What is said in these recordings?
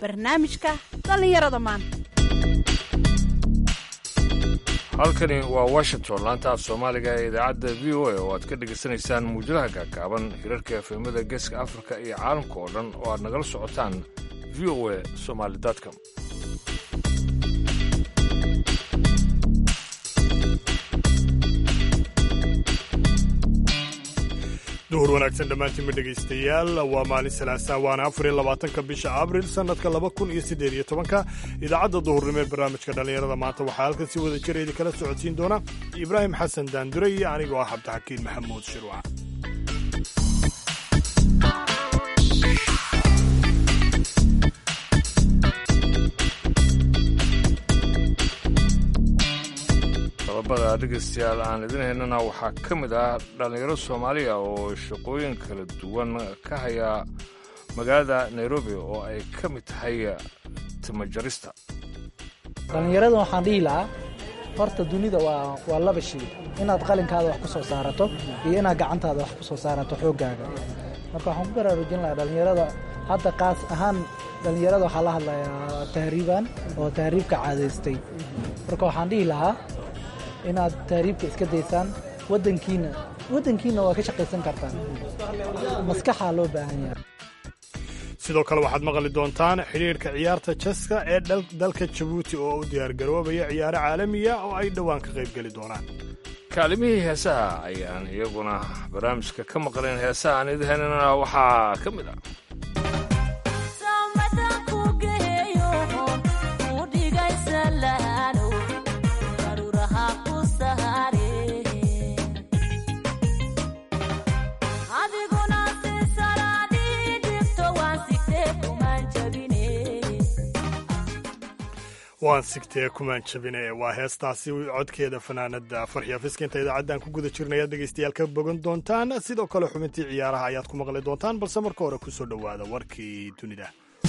barnaamijka dhallinyarada maanta halkani waa washington laanta af soomaaliga ee idaacadda v o a oo aad ka dhegaysanaysaan muujadaha gaagaaban hirarka efemada geeska afrika iyo caalamka oo dhan oo aad nagala socotaan v o a somaali com duhur wanaagsan dhammaantiinba dhegaystayaal waa maalin salaasa waana afar iyo labaatanka bisha abril sannadka laba kun iyo siddeed iyo tobanka idaacadda duhurnimo ee barnaamijka dhallinyarada maanta waxaa halkan si wada jira idin kala socodsiin doona ibraahim xasan daandure iyo anigoo ah cabdixakiin maxamuud shirwac qodobada dhegaystayaal aan idin haynana waxaa ka mid ah dhallinyaro soomaaliya oo shaqooyin kala duwan ka haya magaalada nairobi oo ay ka mid tahay timajarista dhallinyarada waxaan dhihi lahaa horta dunida waa waa laba shay inaad qalinkaada wax ku soo saarato iyo inaad gacantaada wax ku soo saarato xooggaaga marka waxaan ku baraarujin lahaa dhallinyarada hadda qaas ahaan dhallinyarada waxaa la hadlayaa tahriiban oo tahriibka caadaystay marka waxaan dhihi lahaa inaad tahriibka iska daysaan wadankiina waddankiina waa ka shaqaysan kartaan maskaxaa loo baahan yahay sidoo kale waxaad maqli doontaan xidhiidhka ciyaarta jaska ee dalka jabuuti oo u diyaargaroobaya ciyaaro caalamiya oo ay dhowaan ka qaybgeli doonaan kaalimihii heesaha ayaan iyaguna barnaamijka ka maqlayn heesaha aan idin haynana waxaa ka mid ah waan sigtee kumaan jabine waa heestaasi codkeeda fanaanada farxiya fiska idaacaddan ku guda jirnaya dhegaystayaal ka bogan doontaan sidoo kale xubintii ciyaaraha ayaad ku maqli doontaan balse marka hore kusoo dhowaada warkii dunida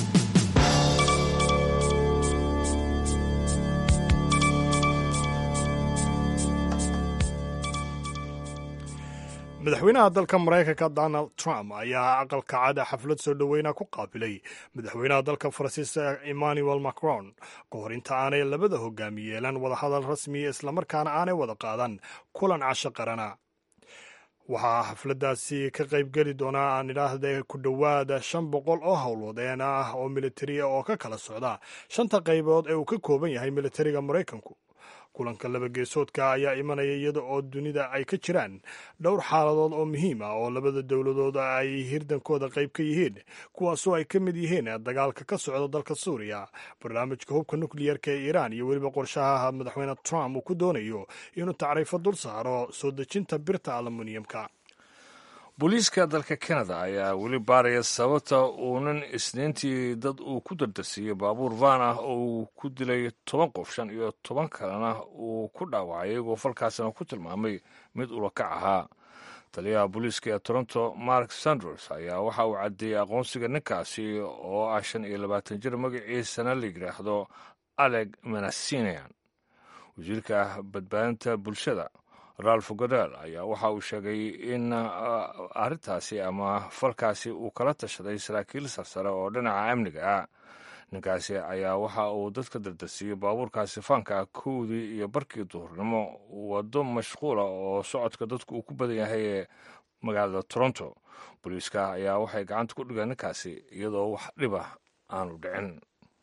madaxweynaha dalka maraykanka donald trump ayaa aqalka cada xaflad soo dhoweyna ku qaabilay madaxweynaha dalka faransiiska emmanuel macron ka hor inta aanay labada hogaami yeelan wadahadal rasmiya islamarkaana aanay wada qaadan kulan casho qarana waxaa xafladdaasi ka qaybgeli doonaa aan idhaahda ku dhowaada shan boqol oo howlwadeen ah oo militariya oo ka kala socda shanta qaybood ee uu ka kooban yahay militariga maraykanku kulanka laba geesoodka ayaa imanaya iyada oo dunida ay ka jiraan dhowr xaaladood oo muhiim ah oo labada dowladood ay hirdankooda qayb ka yihiin kuwaasoo ay ka mid yihiin dagaalka ka socda dalka suuriya barnaamijka hubka nukliyarka ee iiraan iyo weliba qorshaha madaxweyne trump uu ku doonayo inuu tacriifo dul saaro soo dejinta birta aluminiyamka booliiska dalka kanada ayaa weli baaraya sababta uunan isniintii dad uu ku dardarsiiyey baabuur van ah oo uu ku dilay toban qof shan iyo toban kalena uu ku dhaawacay iyagoo falkaasina ku tilmaamay mid ulakac ahaa taliyaha booliiska ee toronto mark sanders ayaa waxa uu caddeeyey aqoonsiga ninkaasi oo ah shan iyo labaatan jir magaciisana la yidhaahdo aleg manasinian wasiirka badbaadinta bulshada ralph godel ayaa waxa uu sheegay in arrintaasi ama falkaasi uu kala tashaday saraakiil sarsare oo dhinaca amniga ah ninkaasi ayaa waxa uu dadka dardarsiiyey baabuurkaasi faanka ah kowdii iyo barkii duhurnimo waddo mashquula oo socodka dadku uu ku badan yahay ee magaalada toronto booliiska ayaa waxay gacanta ku dhigeen ninkaasi iyadoo wax dhiba aanu dhicin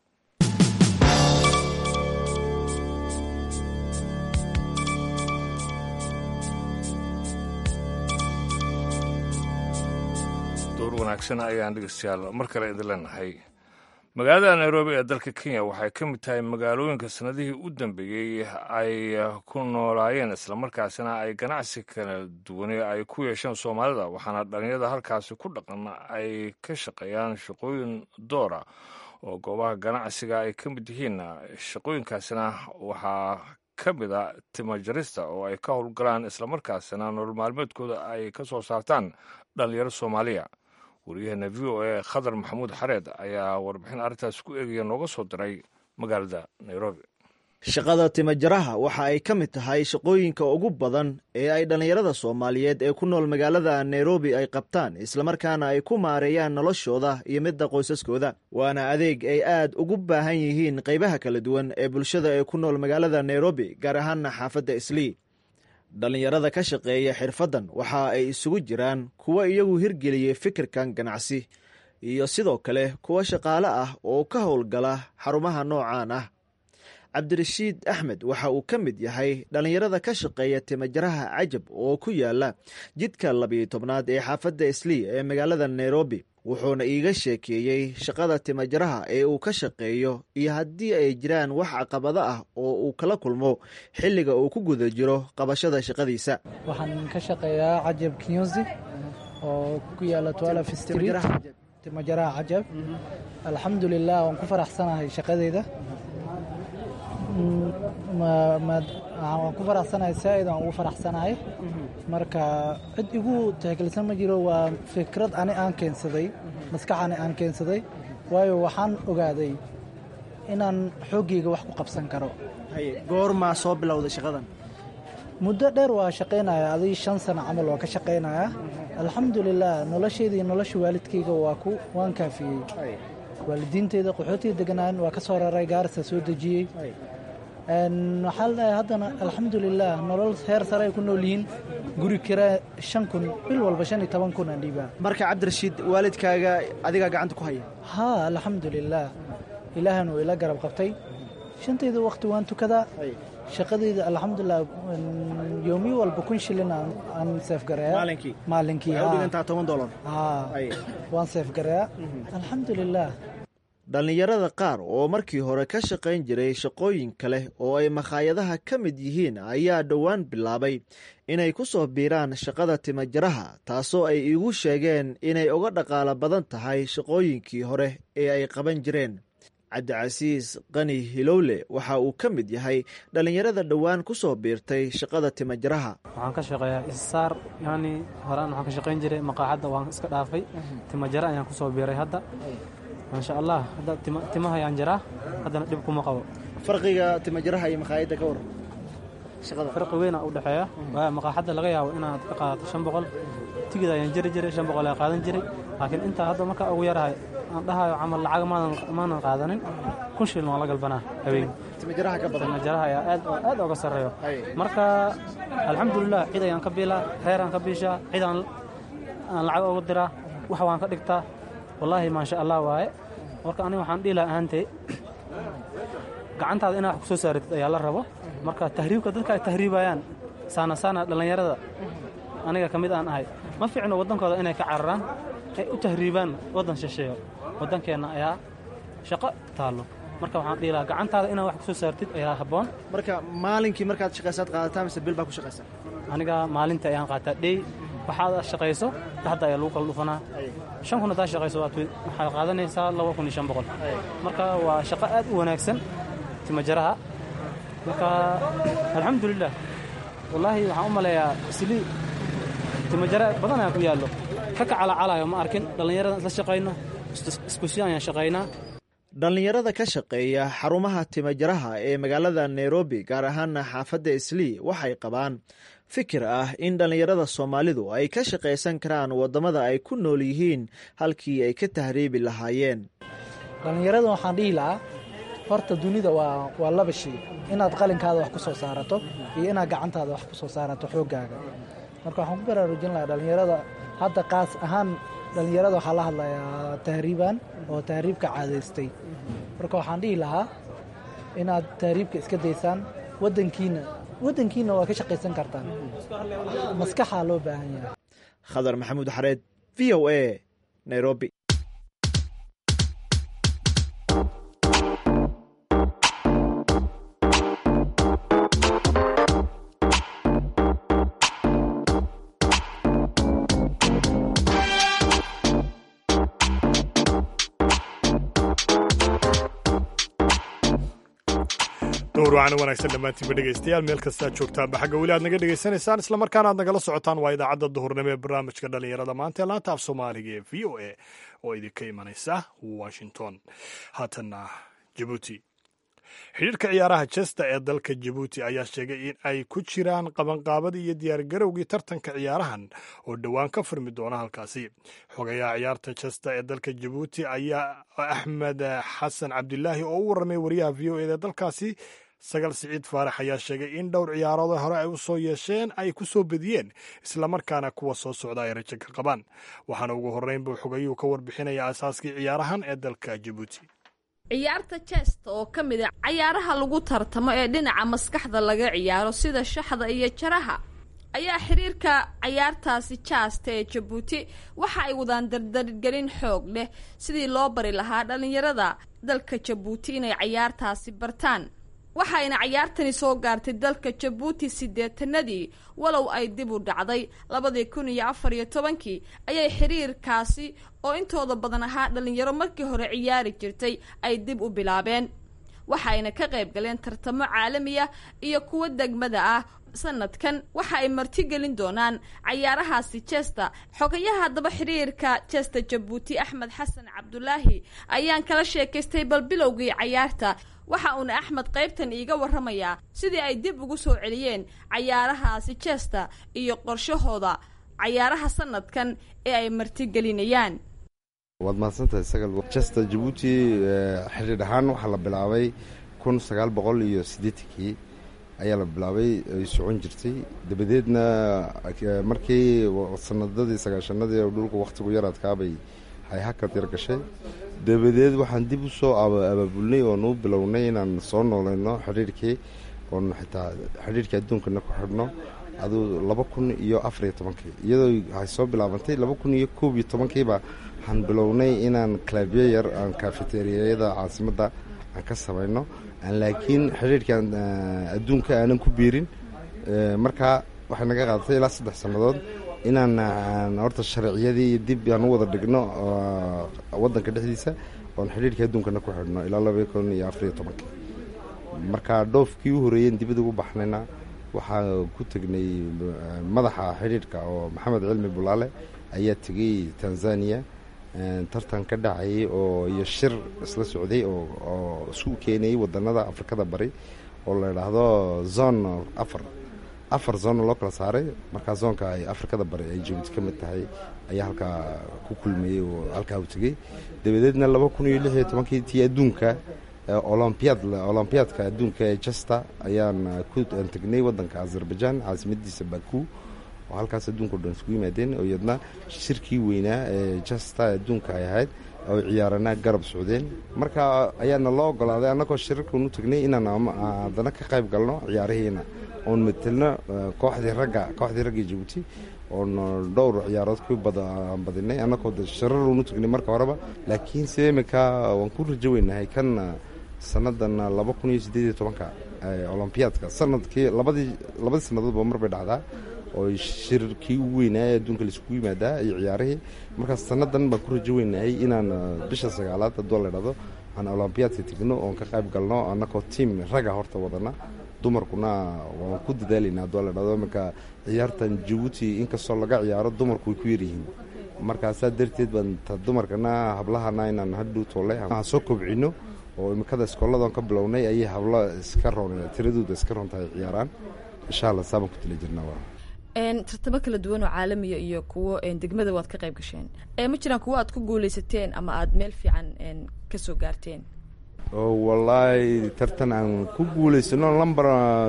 door wanaagsan ayaan dhegeystayaal mar kale idin leenahay magaalada nairobi ee dalka kenya waxay ka mid tahay magaalooyinka sannadihii u dambeeyey ay ku noolaayeen islamarkaasina ay ganacsi kala duwane ay ku yeesheen soomaalida waxaana dhalinyarada halkaasi ku dhaqan ay ka shaqeeyaan shaqooyin doora oo goobaha ganacsiga ay ka mid yihiin shaqooyinkaasina waxaa ka mid a timajarista oo ay ka howlgalaan islamarkaasina nolol maalmeedkooda ay ka soo saartaan dhalinyaro soomaaliya waryaheena v o a khadar maxamuud xareed ayaa warbixin arrintaas ku eegaya nooga soo diray magaalada nairobi shaqada timajaraha waxa ay ka mid tahay shaqooyinka ugu badan ee ay dhallinyarada soomaaliyeed ee ku nool magaalada nairobi ay qabtaan islamarkaana ay ku maareeyaan noloshooda iyo midda qoysaskooda waana adeeg ay aad ugu baahan yihiin qaybaha kala duwan ee bulshada ee ku nool magaalada nairobi gaar ahaana xaafadda islii dhallinyarada ka shaqeeya xirfaddan waxa ay isugu jiraan kuwa iyagu hirgeliyey fikirkan ganacsi iyo sidoo kale kuwa shaqaale ah oo ka howlgala xarumaha noocaan ah cabdirashiid axmed waxa uu ka mid yahay dhallinyarada ka shaqeeya timajaraha cajab oo ku yaala jidka labiyo tobnaad ee xaafadda islii ee magaalada nairobi wuxuuna iiga sheekeeyey shaqada timajaraha ee uu ka shaqeeyo iyo haddii ay jiraan wax caqabado ah oo uu kala kulmo xilliga uu ku guda jiro qabashada shaqadiisa waxaan ka shaqeeyaa cajab kinyosi oo ku yaala twelf street timajaraha cajab alxamdulilah waan ku faraxsanahay shaqadeeda waan ku faraxsanahay saaid aan ugu faraxsanahay marka cid igu tixgelisan ma jiro waa fikrad ani aan keensaday maskax ani aan keensaday waayo waxaan ogaaday inaan xooggeyga wax ku qabsan karo goormaa soo bilowday shaqadan muddo dheer waa shaqaynaya adii shan sano camal waa ka shaqaynaya alxamdulilah nolosheeda iyo nolosha waalidkeyga waa ku waan kaafiyey waalidiinteyda qaxootiga deganaan waa ka soo raray gaarisa soo dejiyey waxaa la dhahay haddana alxamdulilah nolol heer sare ay ku nool yihiin guri kira shan kun bil walba shan iyo toban kun aan dhiibaa marka cabdirashiid waalidkaaga adigaa gacanta ku haya haa alxamdulilah ilaahan uu ila garab qabtay shantayda waqti waan tukadaa shaqadeyda alxamdulilah yoomiyo walba kun shilin aan seefgareeya maalinkii maalinkii waxay u dhigantaa toban dolar haa waan seefgareeyaa alxamdulilah dhallinyarada qaar oo markii hore ka shaqayn jiray shaqooyin kale oo ay makhaayadaha ka mid yihiin ayaa dhowaan bilaabay inay ku soo biiraan shaqada timajaraha taasoo ay iigu sheegeen inay uga dhaqaalo badan tahay shaqooyinkii hore ee ay qaban jireen cabdicasiis qani hilowle waxa uu ka mid yahay dhallinyarada dhowaan ku soo biirtay shaqada timajaraha waxaan ka shaqeeyaa isaar yani horaan waxaan ka shaqayn jiray maqaaxadda waan iska dhaafay timajara ayaan ku soo biiray hadda maasha allah hadda timaha ayaan jiraa haddana dhib kuma qabo farqiga timajaraha iyo makhaayadda ka waran shaqada farqi weyn aa u dhexeeya waayo maqaaxadda laga yaabo inaad ka qaadato shan boqol tigid ayaan jiri jiray shan boqol ayaan qaadan jiray laakiin intaa hadda marka ugu yarahay aan dhahayo camal lacag maanan qaadanin kun shilin waan la galbanaa habeen timajaraha ka badan timajaraha ayaa aad aad oga sarreeyo marka alxamdulilah cid ayaan ka biilaa reer aan ka biishaa cid aan aan lacag uga diraa wax waan ka dhigtaa wallaahi maasha allah waaye marka aniga waxaan dhihi laha ahaantay gacantaada inaad wax ku soo saaratid ayaa la rabo marka tahriibka dadka ay tahriibayaan saana saana dhallinyarada aniga ka mid aan ahay ma fiicno waddankooda inay ka cararaan ay u tahriibaan waddan shisheeyo waddankeenna ayaa shaqo taallo marka waxaan dhihi lahaa gacantaada inaad wax ku soo saartid ayaa habboon marka maalinkii markaad shaqaysaad qaadataa mise bil baa ku shaqaysaa aniga maalinta ayaan qaataa dhey waxaad shaqayso dhaxda ayaa lagu kala dhufanaa shan kun haddaad shaqayso waxaad qaadanaysaa laba kun iyo shan boqol marka waa shaqo aad u wanaagsan timajaraha marka alxamdulilah wallaahi waxaan u maleeyaa islii timajara badan ayaa ku yaallo ka kacalacalayo ma arkin dhallinyaradan isla shaqayno iskusi ayaan shaqaynaa dhallinyarada ka shaqeeya xarumaha timajaraha ee magaalada nairobi gaar ahaana xaafadda islii waxay qabaan fikir ah in dhallinyarada soomaalidu ay ka shaqaysan karaan waddamada ay ku nool yihiin halkii ay ka tahriibi lahaayeen dhallinyarada waxaan dhihi lahaa horta dunida waa waa laba shay inaad qalinkaada wax ku soo saarato iyo inaad gacantaada wax ku soo saarato xooggaaga marka waxaan ku baraarujin lahaa dhallinyarada hadda qaas ahaan dhallinyarada waxaa la hadlayaa tahriibaan oo tahriibka caadaystay marka waxaan dhihi lahaa inaad tahriibka iska daysaan wadankiina wadankiina waa ka shaqaysan kartaan maskaxaa loo baahan yahay khadar maxamuud xareed v o a nairobi dhowr wacan wanaagsan dhammaantiinba dhegaystayaal meel kastaa joogtaanba xagga weli aad naga dhegaysanaysaan islamarkaana aad nagala socotaan waa idaacadda duhurnimo ee barnaamijka dhallinyarada maanta ee laanta af soomaaliga ee v o a oo idinka imanaysa washington haatanna jabuuti xidhiirka ciyaaraha jesta ee dalka jabuuti ayaa sheegay in ay ku jiraan qabanqaabadii iyo diyaargarowgii tartanka ciyaarahan oo dhowaan ka furmi doona halkaasi xogayaha ciyaarta jesta ee dalka jabuuti ayaa axmed xasan cabdilaahi oo u warramay wariyaha v o eda dalkaasi sagal siciid faarax ayaa sheegay in dhowr ciyaarood hore ay u soo yeesheen ay ku soo bediyeen islamarkaana kuwa soo socda ay rajo ka qabaan waxaana ugu horreyn buu xogayuhu ka warbixinaya asaaskii ciyaarahan ee dalka jabuuti ciyaarta jesta oo ka mid a cayaaraha lagu tartamo ee dhinaca maskaxda laga ciyaaro sida shaxda iyo jaraha ayaa xiriirka cayaartaasi jaasta ee jabuuti waxa ay wadaan dardargelin xoog leh sidii loo bari lahaa dhallinyarada dalka jabuuti inay cayaartaasi bartaan waxayna cayaartani soo gaartay dalka jabuuti siddeetanadii walow ay dib u dhacday labadii kun iyo afar iyo tobankii ayay xiriirkaasi oo intooda badan ahaa dhallinyaro markii hore ciyaari jirtay ay dib u bilaabeen waxayna ka qayb galeen tartamo caalamiya iyo kuwo degmada ah sanadkan waxa ay martigelin doonaan cayaarahaasi jesta xogayaha haddaba xiriirka jesta jabuuti axmed xasan cabdulaahi ayaan kala sheekaystay bal bilowgii cayaarta waxa uuna axmed qaybtan iiga warramayaa sidii ay dib ugu soo celiyeen cayaarahaasi jesta iyo qorshahooda cayaaraha sanadkan ee ay martigelinayaan waad mahadsantahay sagal jesta jabuuti xidhiidh ahaan waxaa la bilaabay kun sagaal boqol iyo siddeetankii ayaa la bilaabay ay socon jirtay dabadeedna markii sanadadii sagaashanadii oo dhulku wakhtigu yar adkaabay hay hakad yar gashay dabadeed waxaan dib u soo abaabulnay oon u bilownay inaan soo noolayno xidhiirkii oon xitaa xidhiirkii adduunkana ku xidhno aduu laba kun iyo afariyo tobankii iyadoo waxay soo bilaabantay laba kun iyo koob iyo tobankiiba waxaan bilownay inaan kalabyo yar aan kafeteriyada caasimadda aan ka samayno laakiin xidhiirkan adduunka aanan ku biirin markaa waxay naga qaadatay ilaa saddex sannadood inaan horta sharciyadii iyo dib aan u wada dhigno waddanka dhexdiisa oon xidhiirkii adduunkana ku xidhno ilaa laba kun iyo afariyo tobankii marka dhoofkii u horreeyen dibad ugu baxnayna waxaa ku tegnay madaxa xidhiirka oo maxamed cilmi bulaale ayaa tegey tanzania tartan ka dhacayay oo iyo shir isla socday oo isku keenayay wadanada afrikada bari oo la idhaahdo zone afar afar zone loo kala saaray markaa zoonka ay afrikada bari ay jabuuti ka mid tahay ayaa halkaa ku kulmayey oo halkaa u tegey dabadeedna laba kun iyo lix iyo tobankii tii adduunka olombiad olombiyaadka adduunka ee jasta ayaan ku tegnay wadanka azerbaijan caasimadiisa baku oo halkaas adduunka o dhan isku yimaadeen oo iyadna shirkii weynaa ee jasta adduunka ay ahayd oo ciyaarana garab socdeen marka ayaana loo ogolaaday annagoo shirarkan u tegnay inaan haddana ka qayb galno ciyaarihiina oon matelno kooxdii ragga kooxdii ragga jabuuti oon dhowr ciyaarood ku badinay annagoo shirarun u tegnay marka horeba laakiin se imika waan ku rajo weynahay kan sanadan laba kun iyo siddeed iyo tobanka olombiyaadka sanadkii labadii labadii sannadoodba mar bay dhacdaa oo shirkii ugu weynaa ee adduunka laiskugu yimaadaa iyo ciyaarihii markaas sannadan baan ku rajo weynahay inaan bisha sagaalaad hadduu la idhahdo aan olombiyaadka tegno oon ka qayb galno annagoo tiam ragga horta wadana dumarkuna waan ku dadaalayna hadduu la idhahdo iminka ciyaartan jabuuti inkastoo laga ciyaaro dumarku way ku yaryihiin markaasaa darteed baan ta dumarkana hablahana inaan hadhow toole aan soo kobcino oo imikada iskooladan ka bilownay ayay hablo iska roon tiradooda iska roon tahay ciyaaraan insha allah saabaan ku tali jirnaa tartamo kala duwan oo caalamiya iyo kuwo degmada waad ka qayb gasheen ma jiraan kuwo aad ku guuleysateen ama aada meel fiican ka soo gaarteen wallaahi tartan aan ku guulaysano lamber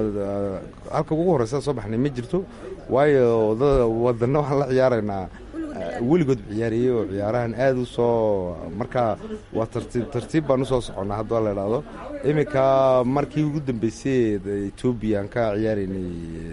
halka ugu horeysa soo baxnay ma jirto waayo wadana waxaan la ciyaaraynaa weligood ciyaariyey oo ciyaarahan aada u soo marka waa tartiib tartiib baan usoo soconnaa haddua la idhaahdo iminka markii ugu dambeysay etoobiya aan ka ciyaaraynay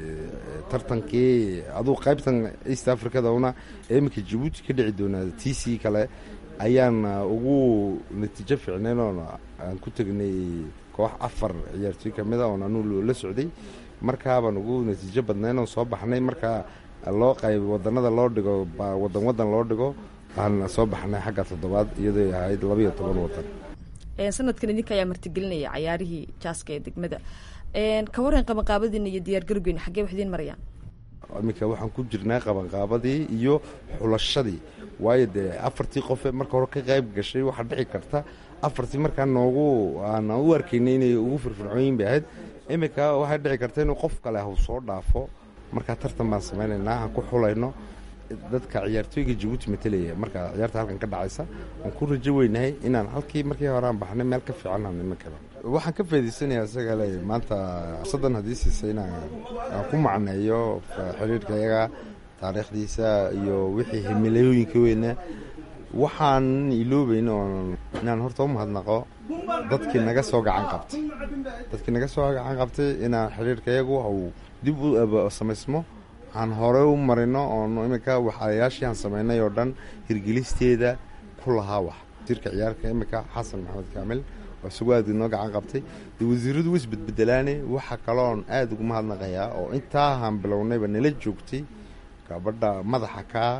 tartankii aduu qaybtan east africada una ee iminka jabuuti ka dhici doonaa t c kale ayaan ugu natiijo fiicnayn oon aan ku tegnay koox afar ciyaartooy ka mida oon anuu la socday markaabaan ugu natiijo badnayn oon soo baxnay marka loo qayb wadanada loo dhigo wadan wadan loo dhigo aan soo baxnay xagga toddobaad iyadoo ahayd labaiyo toban wadan sanadkan idinka ayaa martigelinaya cayaarihii jaaska ee degmada ka waran qabanqaabadiina iyo diyaargarowgeena xaggee wax idiin marayaan iminka waxaan ku jirnaa qabanqaabadii iyo xulashadii waayo dee afartii qofe marka hore ka qayb gashay waxaa dhici karta afartii markaa noogu aan u arkaynay inay ugu firfircoonyin bay ahayd iminka waxay dhici karta inuu qof kale hau soo dhaafo markaa tartan baan samaynaynaa aan ku xulayno dadka ciyaartooyga jabuuti matelaya markaa ciyaarta halkan ka dhacaysa waan ku rajo weynahay inaan halkii markii hore aan baxnay meel ka fiican aan iminkaba waxaan ka faa'idaysanayaa isaga le maanta fursaddan haddii siisay inaan aan ku macneeyo xiriirka iyaga taariikhdiisa iyo wixii himilooyinka weyna waxaan iloobayn oon inaan horta u mahadnaqo dadkii naga soo gacan qabtay dadkii naga soo gacan qabtay inaan xiriirka iyagu uu dib u samaysmo aan hore u marino oon iminka waxayaashii aan samaynay oo dhan hirgelisteeda ku lahaa wax wasiirka ciyaarka iminka xasan maxamed kaamil oo isagoo aad inoo gacan qabtay dee wasiiradu way isbedbedelaane waxa kaloon aad ugu mahadnaqayaa oo intaahaan bilownayba nala joogtay gabadha madaxa kaa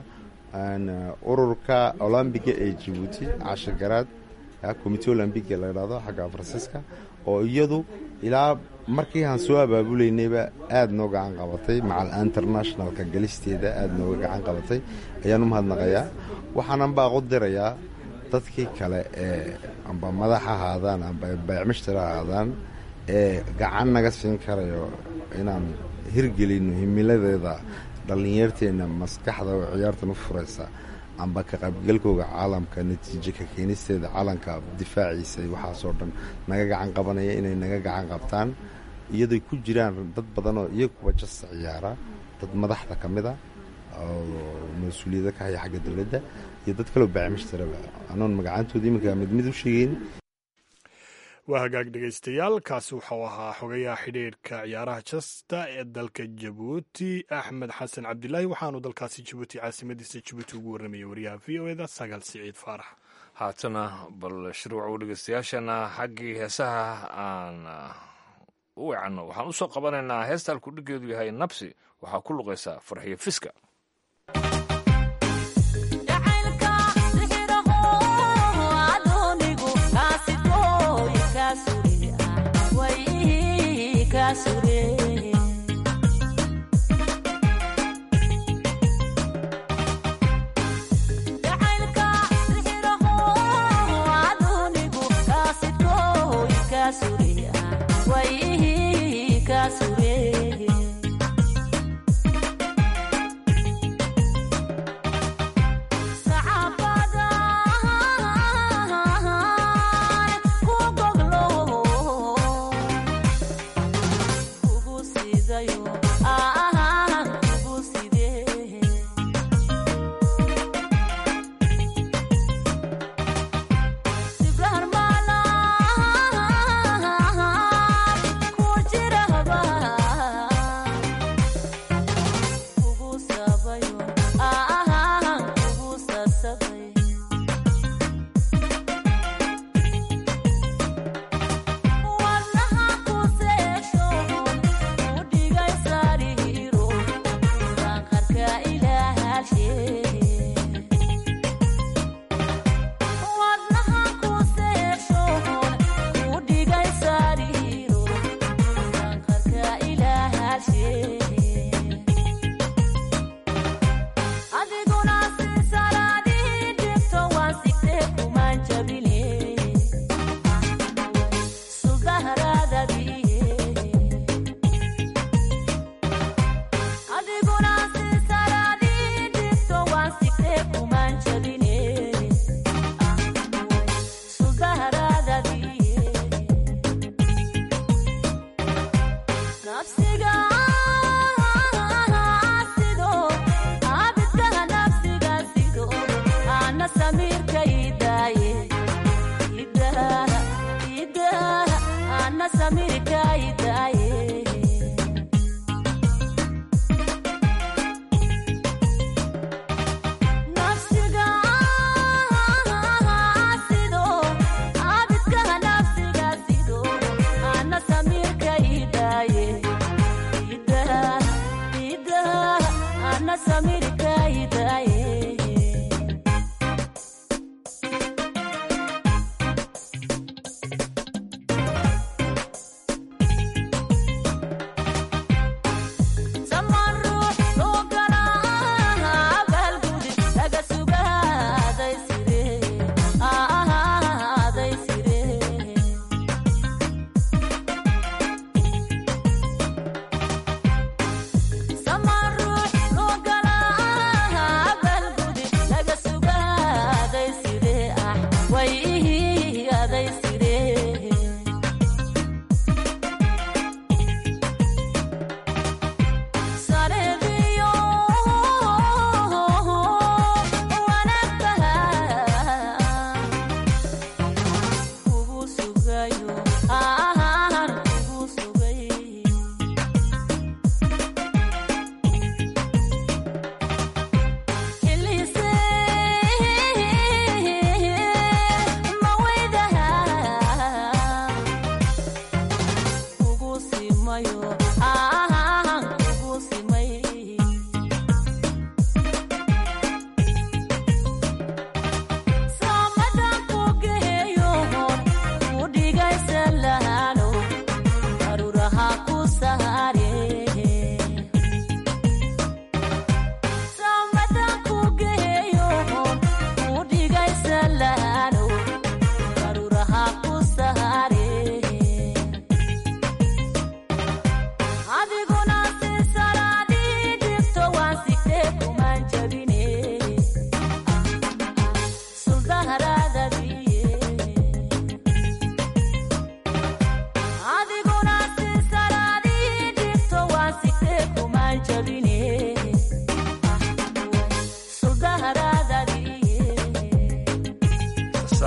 ururka olombiga ee jabuuti cashir garaad comite olombiga la idhahdo xagga faransiiska oo iyadu ilaa markii aan soo abaabulaynayba aada noo gacan qabatay macal internationalka galisteeda aada nooga gacan qabatay ayaan u mahadnaqayaa waxaanan baaqu dirayaa dadkii kale ee amba madax ahaadaan amba baycmishtar ahaadaan ee gacan naga siin karayo inaan hirgelino himiladeeda dhallinyarteenna maskaxda oo ciyaartan u furaysa amba ka qaybgalkooga caalamka natiijo ka keenisteeda caalamka difaaciisa waxaasoo dhan naga gacan qabanaya inay naga gacan qabtaan iyadoy ku jiraan dad badan oo iyaguba jasta ciyaara dad madaxda ka mid a oo mas-uuliyada ka haya xagga dowladda iyo dad kaloo baacimishtaraba anoon magacaantooda iminka mid mid u sheegeyn waa hagaag dhegaystayaal kaasi wuxuu ahaa xogayaha xidhiirka ciyaaraha jasta ee dalka jabuuti axmed xasan cabdilaahi waxaanu dalkaasi jabuuti caasimadiisa jabuuti ugu warramayay wariyaha v o eda sagaal siciid faarax haatana bal shirwacow dhegaystayaashana xaggii heesaha aan u weecanno waxaan u soo qabanaynaa heesta alkudhigeedu yahay nabsi waxaa ku luqaysaa farxiyo fiska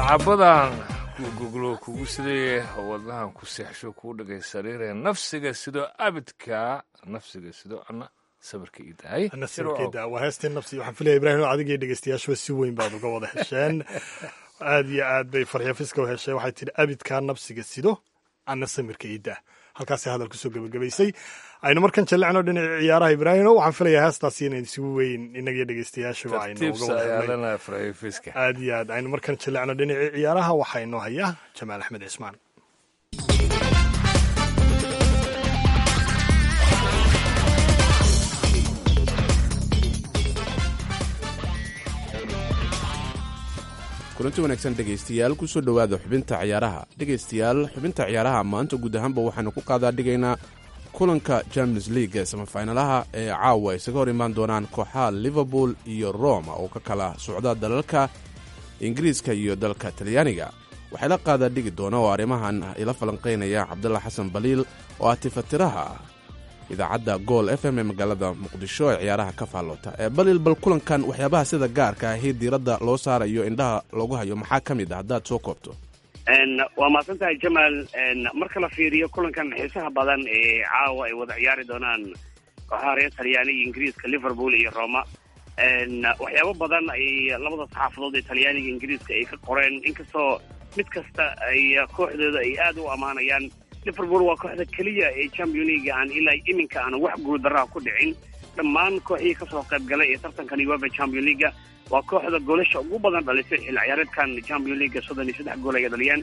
sacabadan ku goglo kugu sidaye wadnahan ku seexsho kuu dhagay sariire nafsiga sidoo abidka nafsiga sidoo ana sabirka ii dahay nasirkeeda waa heestii nafsi waxaan filaya ibraahim adigii dhegeystayaashuba si weyn baad uga wada hesheen aad iyo aad bay farxiyo fiska u hesheen waxay tidhi abidkaa nafsiga sido ana samirka iida halkaasay hadal kusoo gebagabaysay aynu markan jallecno dhinaca ciyaaraha ibraahimo waxaan filayaa heestaasi inayn si weyn inagiyo dhegeystayaashuba aynu uga wada hadlay aad iyo aad aynu markan jallecno dhinacii ciyaaraha waxaa inoo haya jamaal axmed cismaan kulanti wanaagsan dhegaystayaal kusoo dhowaada xubinta ciyaaraha dhegaystayaal xubinta ciyaaraha maanta guud ahaanba waxaanu ku qaadaa dhigaynaa kulanka champions league ee samafinalaha ee caawa isaga hor imaan doonaan kooxaha liverpool iyo roma oo ka kala socda dalalka ingiriiska iyo dalka talyaaniga waxay la qaadaa dhigi doona oo arrimahan ila falanqaynaya cabdalla xasan baliil oo ah tifatiraha idaacadda gool f m ee magaalada muqdisho ee ciyaaraha ka faalloota ee balil bal kulankan waxyaabaha sida gaarka ahi diiradda loo saarayo indhaha loogu hayo maxaa ka mid ah haddaad soo koobto waa mahadsan tahay jamaal marka la fiiriyo kulankan xiisaha badan ee caawa ay wada ciyaari doonaan kooxaha reer talyaani iyo ingiriiska liverpool iyo roma waxyaabo badan ay labada saxaafadood ee talyaaniga ingiriiska ay ka qoreen inkastoo mid kasta ay kooxdooda ay aada u ammaanayaan liverpool waa kooxda keliya ee champion league aan ilaa iminka aan wax guuldarraha ku dhicin dhammaan kooxihii kasoo qayb galay ee tartankan uefa champion leaga waa kooxda goolasha ugu badan dhalisay xilli ciyaareedkan champion leaga soddon iyo saddex gool ay dhaliyaan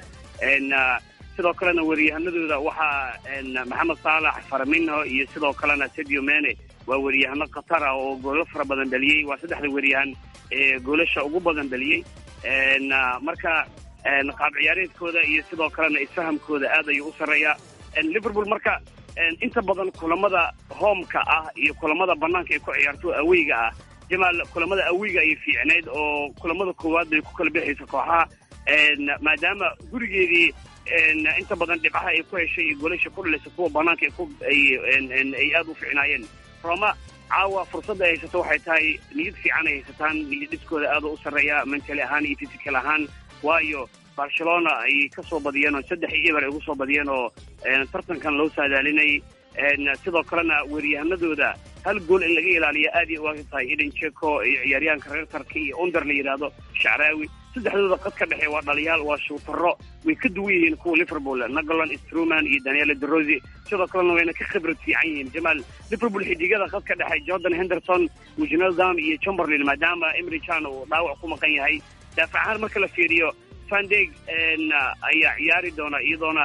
sidoo kalena weriyahanadooda waxaa maxamed saalax faraminho iyo sidoo kalena sadio mene waa weriyahano khatar ah oo goolo fara badan dhaliyey waa saddexda weriyahan ee goolasha ugu badan dhaliyey marka qaab ciyaareedkooda iyo sidoo kalena isfahamkooda aad ayuu u sarreeyaa liverpool marka inta badan kulamada hoomka ah iyo kulamada banaanka ay ku ciyaarto aweyga ah jamaal kulamada aweyga ayay fiicnayd oo kulamada koowaad bay ku kala bixaysa kooxaha maadaama gurigeedii inta badan dhibcaha ay ku heshay iyo golasha ku dhalaysa kuwa banaanka ay aada u fiicnaayeen roma caawa fursadda ay haysato waxay tahay niyad fiican ay haysataan niyad dhiskooda aada u sarreeya mentali ahaan iyo physical ahaan waayo barcelona ay ka soo badiyeen oo saddex iyo eber ay ugu soo badiyeen oo tartankan loo saadaalinayay sidoo kalena weeryahanadooda hal gool in laga ilaaliyo aad ay u aag tahay eden jeko iyo ciyaaryahanka reer tarka iyo onder la yidhaahdo shacraawi saddexdooda qad ka dhexe waa dhaliyaal waa shuutaro way ka duwan yihiin kuwa liverpool nagolan struman iyo daniel derosi sidoo kalena wayna ka khibrad fiican yihiin jamaal liverpool xidigada qad ka dhexe jordan henderson wijnaldam iyo chamberlain maadaama emry chan uu dhaawac ku maqan yahay daafac ahaan marka la fiiriyo fandeg ayaa ciyaari doona iyadoona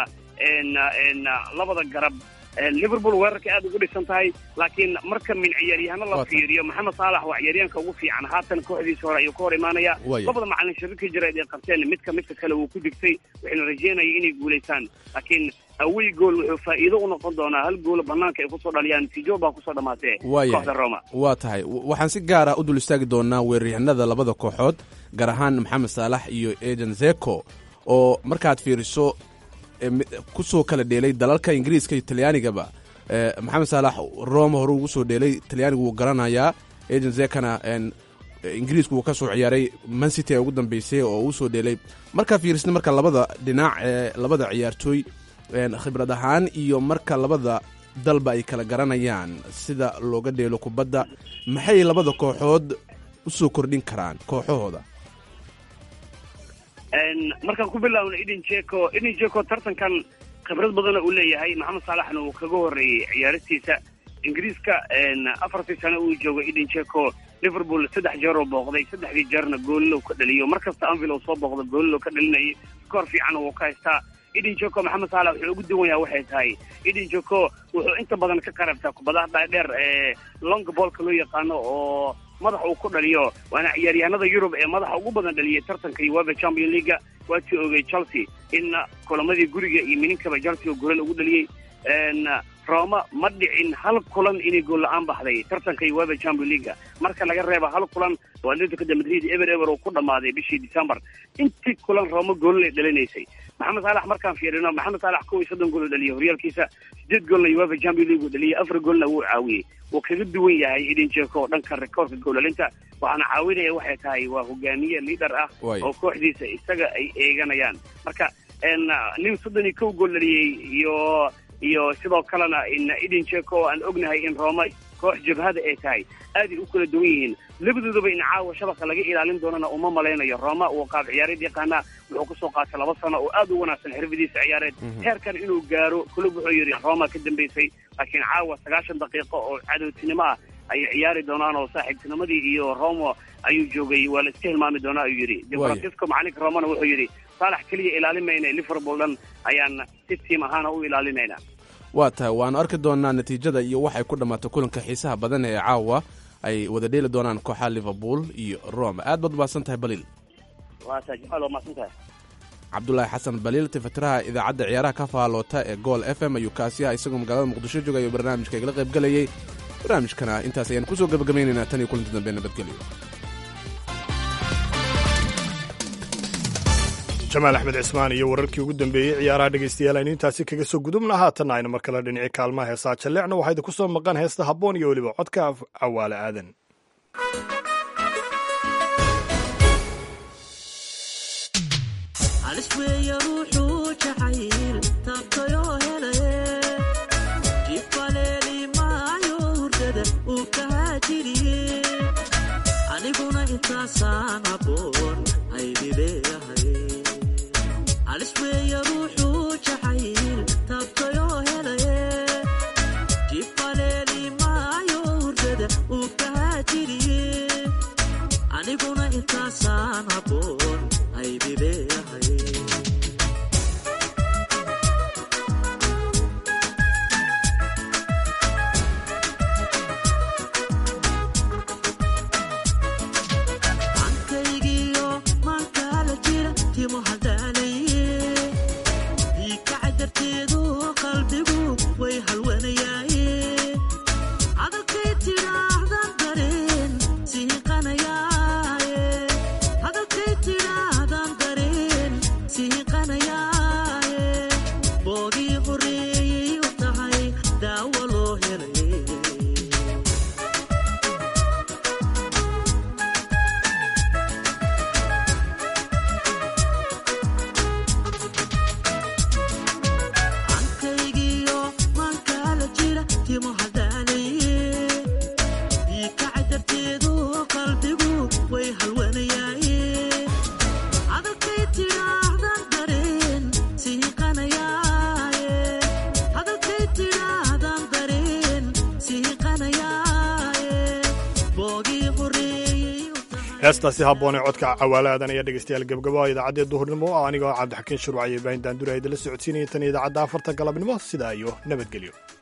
labada garab liverpool weerarka aad ugu dhisan tahay laakiin marka min ciyaaryahano la fiiriyo maxamed saalax waa ciyaaryahanka ugu fiican haatan kooxdiisa hore ayuu ka hor imaanaya labada macalin shirarka jireed ay qabteen midka midka kale wuu ku digtay waxayna rajeynaya inay guulaystaan laakiin awey gool wuxuu faa'iido u noqon doonaa hal gool banaanka ay kusoo dhaliyaan natiijo baa kusoo dhamaatee kooxda roma waa tahay waxaan si gaara u dul istaagi doonaa weeraryahanada labada kooxood gaar ahaan maxamed saalax iyo eden zeko oo markaad fiiriso kusoo kala dheelay dalalka ingiriiska iyo talyaanigaba maxamed saalax roma hore ugu soo dheelay talyaanigu wuu garanayaa eden zekana ingiriisku wuu ka soo ciyaaray mancity ee ugu dambeysay oo uu soo dheelay markaa fiirisna marka labada dhinac ee labada ciyaartooy khibrad ahaan iyo marka labada dalba ay kala garanayaan sida looga dheelo kubadda maxay labada kooxood u soo kordhin karaan kooxahooda markaan ku bilaawno eden jeko eden jeko tartankan khibrad badana uu leeyahay maxamed saalaxna uu kaga horreeyey ciyaaristiisa ingiriiska afartii sano uu joogo eden jeko liverpool saddex jeer oo booqday saddexdii jeerna goolilo ka dhaliyo mar kasta anvil uu soo booqdo goolilo ka dhalinayay koor fiican wuu ka haystaa eden jeko maxamed saalax wuxuu ugu duwan yaha waxay tahay eden jeko wuxuu inta badan ka qarabtaa kubadaha dhaadheer ee long boolka loo yaqaano oo madax uu ku dhaliyo waana ciyaaryahanada yurub ee madaxa ugu badan dhaliyay tartanka uefa champion leaga waatii ogay chelsea in kulamadii guriga iyo mininkaba chelsea oo golal ugu dhaliyey roma ma dhicin hal kulan inay gool la-aan baxday tartanka uefa champion leaga marka laga reebo hal kulan oo atletico de madrid ever ever uu ku dhammaaday bishii december intii kulan roma goololay dhalinaysay maxamed saalax markaan fiirino maxamed saalax kow iyo soddon gool oo dhaliyay horyaalkiisa sideed goolna uefa champion league uu dhaliyay afar goolna wuu caawiyey wuu kaga duwan yahay idin jeeko oo dhanka rekoorka goolalinta waxaana caawinaya waxay tahay waa hogaamiye liader ah oo kooxdiisa isaga ay eeganayaan marka nin soddon iyo kow gool dhaliyey iyo iyo sidoo kalena idin jeeko oo aan ognahay in roma koox jabhada ay tahay aaday u kala duwan yihiin labadoodaba in caawa shabaqa laga ilaalin doonana uma malaynayo roma uu qaab ciyaareed yaqaana wuxuu kusoo qaatay laba sano oo aad u wanaagsan xirfadiisa ciyaareed heerkan inuu gaaro kulub wuxuu yidhi roma ka dambaysay laakiin caawa sagaashan daqiiqo oo cadowtinimo ah ayay ciyaari doonaan oo saaxiibtinimadii iyo romo ayuu joogay waa la iska hilmaami doonaa ayuu yidhi de francisco macalinka romana wuxuu yidhi saalax keliya ilaalin mayna liverpool dhan ayaan si tiim ahaana u ilaalinaynaa waa tahay waanu arki doonaa natiijada iyo waxay ku dhammaatay kulanka xiisaha badan ee caawa ay wada dheeli doonaan kooxaha liverpool iyo rome aad baad umahadsan tahay baliil cabdulaahi xasan baliil tifatiraha idaacadda ciyaaraha ka faaloota ee gool f m ayuu kaasiyaha isagoo magaalada muqdisho joogay barnaamijka igala qayb galayay barnaamijkana intaas ayaan kusoo gabagabaynaynaa tan iyo kulanti dambe nabadgelyo jamaal axmed cismaan iyo wararkii ugu dambeeyey ciyaaraha dhegaystayaal aynu intaasi kaga soo gudubna haatanna aynu mar kale dhinaci kaalmaha heesaa jalleecna waxaa idinku soo maqan heesta habboon iyo weliba codka cawaale aadan heestaasi habboonee codka cawaalaadan ayaa dhegeystayaal gebgabo idaacadee duhurnimo anigoo cabdixakiin shuruuc iyo baahin daandura idinla socodsiinaya tan idaacadda afarta galabnimo sidaa iyo nabadgelyo